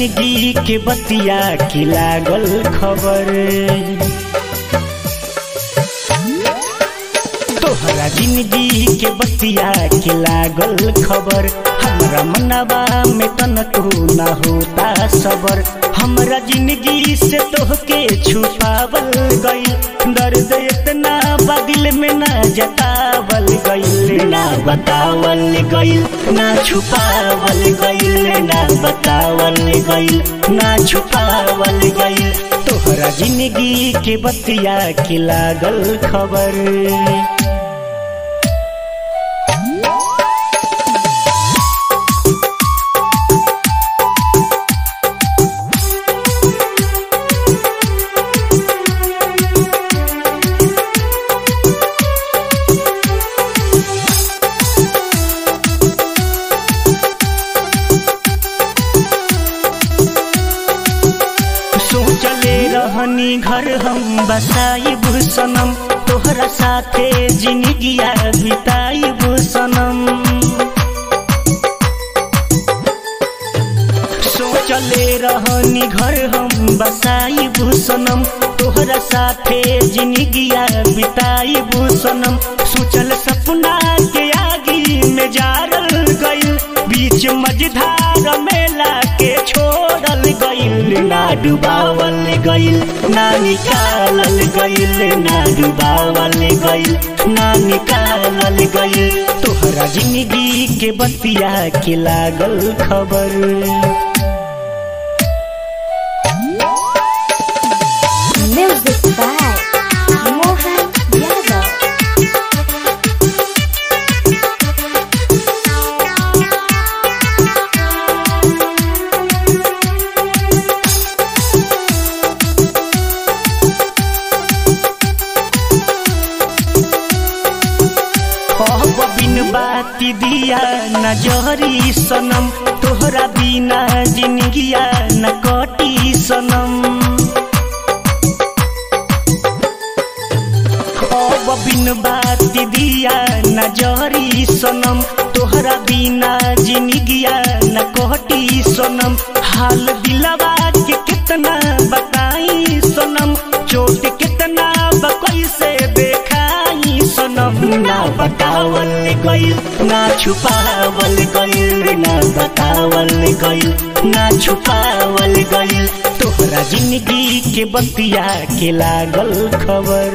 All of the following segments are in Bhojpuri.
जिंदगी के बतिया की लागल खबर तोहरा जिंदगी के बतिया के लागल खबर हमरा मनवा में तनको ना होता सबर हमरा जिंदगी से तोहके छुपावल गइल दर्द इतना बदिल में ना जतावल गइल ना बतावल गइल ना छुपावल गइल ना बतावल गइल ना छुपावल गइल तोहरा जिंदगी के बतिया के लागल खबर सोचले रहनी घर हम बसाइब सनम तोहरा साथे जिंदगिया बिताइब सनम सोचले रहनी घर हम बसाइब सनम तोहरा साथे जिंदगिया बिताइब सनम सोचल सपना के आगी में जारल गइल बीच मझधार मेला के छोड़ल गइल ना डुबावल गइल ना निकालल गइल ना डुबावल गइल ना निकालल गइल तोहरा जिंदगी के बतिया के लागल खबर Music by Mohan Yadav. कहब बिन बाती दिया न जहरी सनम तोहरा बिना जिंदगिया न कटी सनम कहब बिन बाती दिया न जहरी सनम तोहरा बिना जिंदगिया न कटी सनम हाल दिलवा के कितना बताई सनम चोट कितना बकई से देखाई सनम ना बतावल गइल ना छुपावल गइल ना बतावल गइल ना छुपावल गइल तोहरा जिंदगी के बतिया के लागल खबर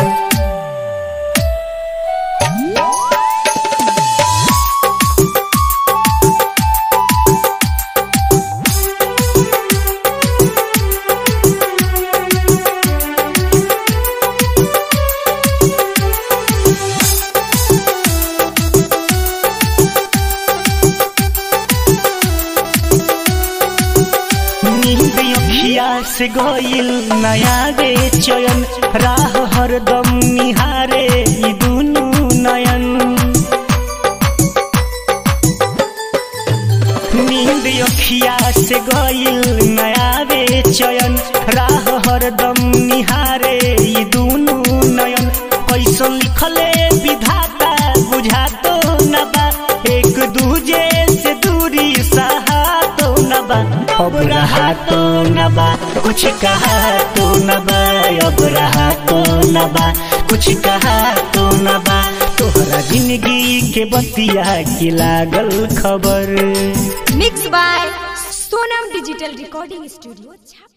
नींद अखिया से गइल नया रे चयन राह हरदम निहारे ई दुनु नयन नींद अखिया से गइल नया रे चयन राह हरदम निहारे ई दुनु नयन कैसन लिखले विधाता बुझातो न बा एक दूजे से दूरी सहातो न बा अब रहा तो न बा कुछ कहा तो न बा अब रहा तो न बा कुछ कहा तो न बा तोहरा जिंदगी के बतिया की लागल खबर Mixed by Sonam Digital Recording Studio.